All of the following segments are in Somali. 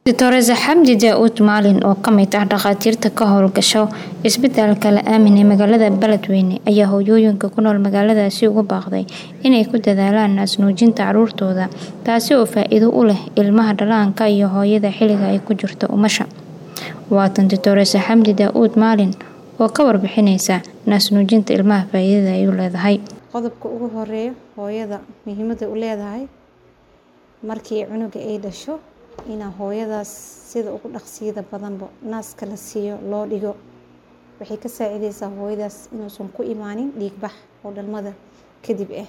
Doctor Xamdi Daud Maalin oo ka mid ah dhakhaatiirta ka howlgasha isbitaalka La Aamin ee magaalada Beledweyne ayaa hooyooyinka ku nool magaaladaasi ugu baaqday inay ku dadaalaan naas-nuujinta carruurtooda taasi oo faa'iido u leh ilmaha dhallaanka iyo hooyada xilliga ay ku jirto umasha. Waatan Doctor Xamdi Daud Maalin oo ka warbixinaysa naas-nuujinta ilmaha faa'iidada ay u leedahay. Qodobka ugu horeeya hooyada muhiimada u leedahay markii cunuga ay dhasho ina hooyadaas sida ugu dhaqsiyada badanba naaska la siiyo loo dhigo waxay ka saacideysaa hooyadaas inuusan ku imaanin dhiig bax oo dhalmada kadib ah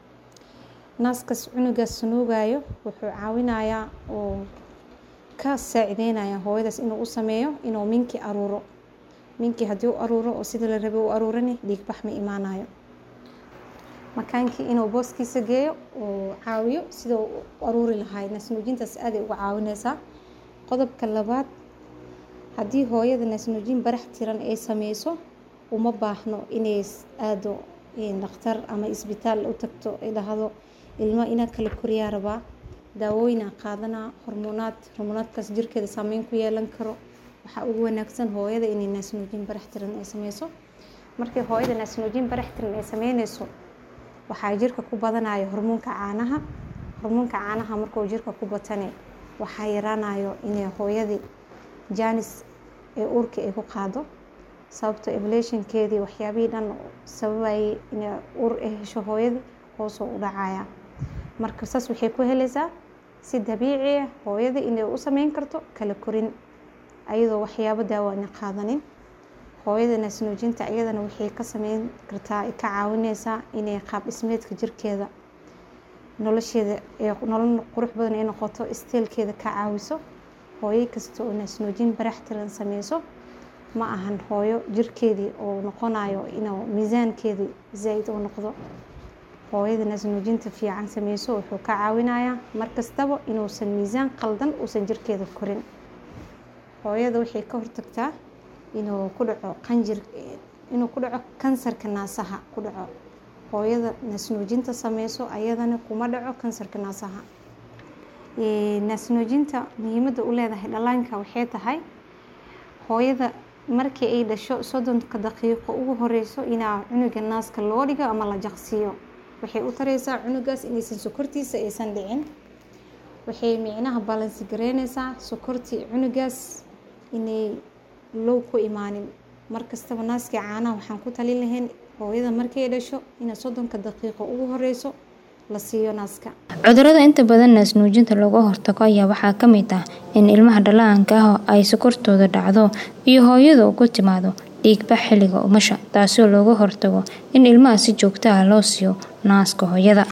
naaskaas cunugaas nuugayo wuxuu caawinayaa oo ka saacideynaya hooyadaas inuu u sameeyo inuu minkii aruuro minkii haddii u aruuro oo sida la rabay u aruurani dhiig bax ma imaanayo makaankii inuu booskiisa geeyo uu caawiyo sida u aruuri lahay naasnuujintaas aaday uga caawineysaa qodobka labaad haddii hooyada naasnuujin barax tiran ay sameyso uma baahno inay aado dhakhtar ama isbitaal u tagto ay dhahdo ilmo inaa kala koriyaa rabaa daawooyinaa qaadanaa hormoonaad hormoonaadkaas jirkeeda saameyn ku yeelan karo waxaa ugu wanaagsan hooyada inay naasnuujin barax tiran ay sameyso markii hooyada naasnuujin barax tiran ay sameyneyso waxaa jirka ku badanaya hormoonka caanaha hormoonka caanaha markuu jirka ku batane waxaa yaraanayo inay hooyadii jaanis ee uurkii ay ku qaado sababto evolutionkeedii waxyaabihii dhan sababayay inay uur ay hesho hooyadii hoosoo u dhacaya marka saas waxay ku heleysaa si dabiici ah hooyadii inay u sameyn karto kala korin ayadoo waxyaabo daawaana qaadanin hooyada naasnuujinta iyadana waxay ka sameyn kartaa ka caawineysaa inay qaab dhismeedka jirkeeda nolosheeda nolol qurux badan ay noqoto isteelkeeda ka caawiso hooyo kasta oo naasnuujin barax tiran sameyso ma ahan hooyo jirkeedii oo noqonayo inuu miisaankeedii zaa-id u noqdo hooyada naasnuujinta fiican sameyso wuxuu ka caawinayaa markastaba inuusan miisaan qaldan uusan jirkeeda korin hooyada waxay ka hortagtaa inuu ku dhaco qanjir inuu ku dhaco kansarka naasaha ku dhaco hooyada naasnuujinta sameyso ayadana kuma dhaco kansarka naasaha naasnuujinta muhiimada u leedahay dhallaanka waxay tahay hooyada markii ay dhasho soddonka daqiiqo ugu horeyso inaa cunuga naaska loo dhigo ama la jaqsiiyo waxay u tareysaa cunugaas inaysan sokortiisa aysan dhicin waxay micnaha balansi gareyneysaa sokortii cunugaas inay low ku imaanin markastaba naaskii caanaha waxaan ku talin lahayn hooyada markay dhasho ina soddonka daqiiqo ugu horeyso la siiyo naaska cudurada inta badan naasnuujinta looga hortago ayaa waxaa ka mid ah in ilmaha dhallaanka ah ay sokortooda dhacdo iyo hooyada ugu timaado dhiigbax xilliga umasha taasoo looga hortago in ilmaha si joogto ah loo siiyo naaska hooyada